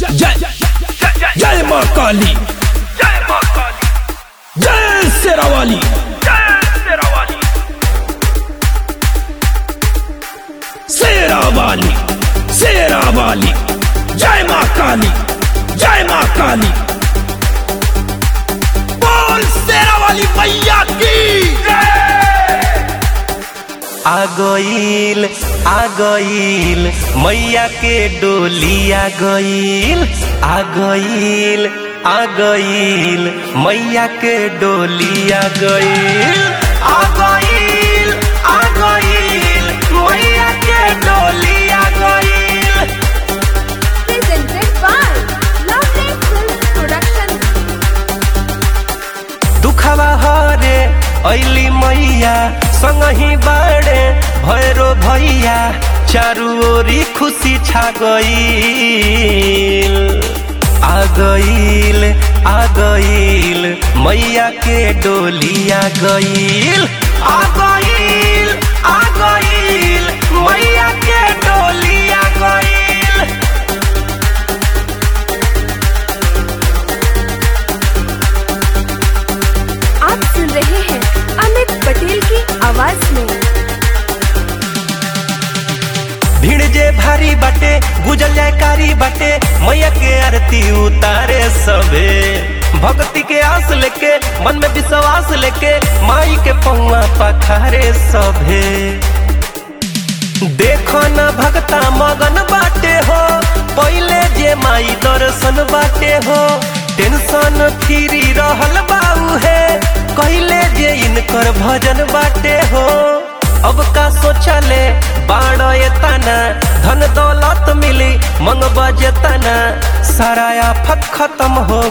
जय जय माँ काली जय माँ काली जय शेरावाली जय शेरावाली शेरावाली शेरावाली जय माँ काली जय माँ काली बोल शेरावाली मैया की आ गईल आ गईल मैया के डोली आ गईल आ गईल आ गईल मैया के डोली आ गईल आ गईल आ गईल मैया के डोली आ गईल presented by Lovely Film Production. दुखवा हरे ऐली मैया संगही बाड़े भैरो भैया चारू ओरी खुशी छा गईल आ गईल आ गईल मैया के डोली आ गईल आ गईल आ गईल मैया के डोली आ गईल आप सुन रहे हैं अमित पटेल की आवाज में भीड़ जे भारी बाटे गुजल जयकारी बाटे मैया के आरती उतारे सबे भक्ति के आस लेके मन में विश्वास लेके माई के पौआ पखारे सभे देखो न भक्ता मगन बाटे हो पहले जे माई दर्शन बाटे हो टेंशन फ्री रहल बाऊ है कहले जे इनकर भजन बाटे हो अब का सोचले बाण तना धन दौलत मिली मंग बजतना सारा आफत खत्म हो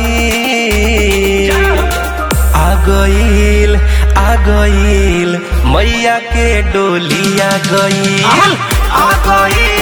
गई आ गईल आ गईल मैया के डोली आ गईल आ गईल